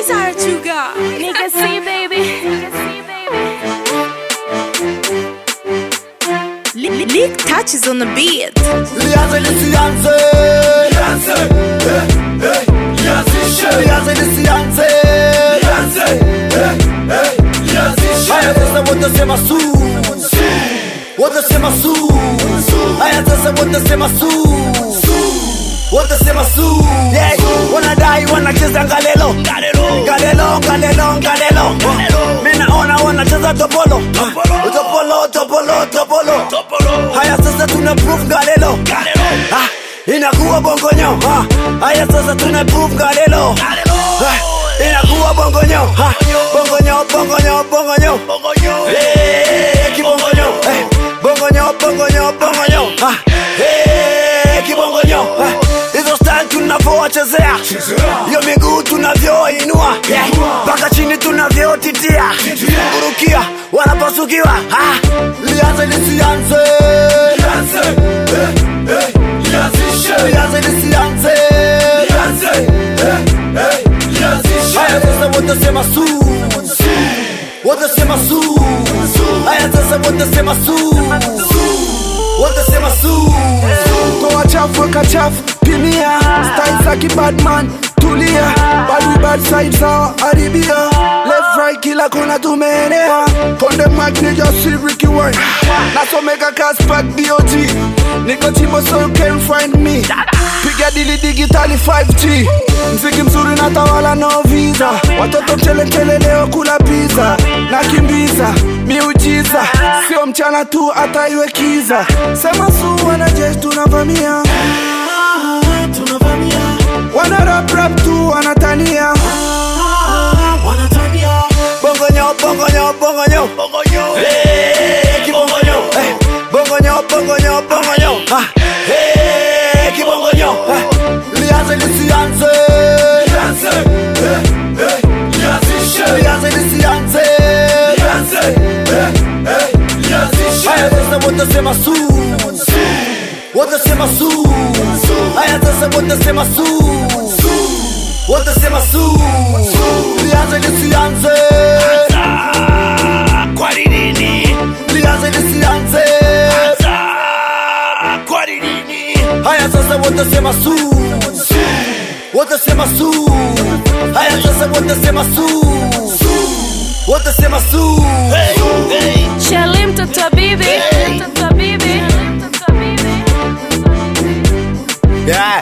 These are two God. Nigga see baby. Nigga see baby. Lick touches on the beat. Lianze lisianze Lianze eh, eh, Lianzishe Lianze lisianze Lianze eh, eh, Lianzishe Haya sasa wote sema su Wote sema su Haya sasa wote sema su Wote sema su Yeah, wanadai wanacheza ngalelo Ngalelo, ngalelo, ngalelo Mimi naona wanacheza topolo Topolo, topolo, topolo Haya sasa tuna proof ngalelo Ah, Inakuwa bongonyo ah. Haya sasa tuna proof ngalelo Ah, Inakuwa bongonyo ah. Bongonyo, bongonyo, bongonyo Eh, kibongonyo eh. Bongonyo, bongonyo, bongonyo ah. Eh, kibongonyo eh. Hizo style tunavyowachezea hiyo miguu tunavyoinua yeah. mpaka chini tunavyotitia kurukia wanapasukiwa ah. lianze lisianze lianze lisianze haya sasa wote sema su wote sema su haya sasa wote sema su wote sema su toa chafu weka chafu pimia style za kibadman tulia bad we bad side sawa haribia left right kila kona tumeenea konde mic ni just see Ricky Wine nasomeka kaspak dog niko chimbo so you can find me piga dili digitali 5G mziki mzuri na tawala no visa watoto mcheletele leo kula pizza nakimbiza miujiza sio mchana tu hata iwe kiza sema su wanajeshi tunavamia wana rap rap tu wanatania bongonyo bongonyo bongonyo Eh, kibongonyo eh. bongonyo bongonyo bongonyo Ah, eh, kibongonyo eh. lianze lisianze lianze lisianze haya sasa wote sema su wote sema su haya sasa wote sema su wote sema su lianze lisianze kwa nini lianze lisianze kwa nini haya sasa wote sema su wote sema su haya sasa wote sema su wote sema su Shelly mtoto wa bibi. Mtoto wa bibi. Mtoto wa bibi. yeah.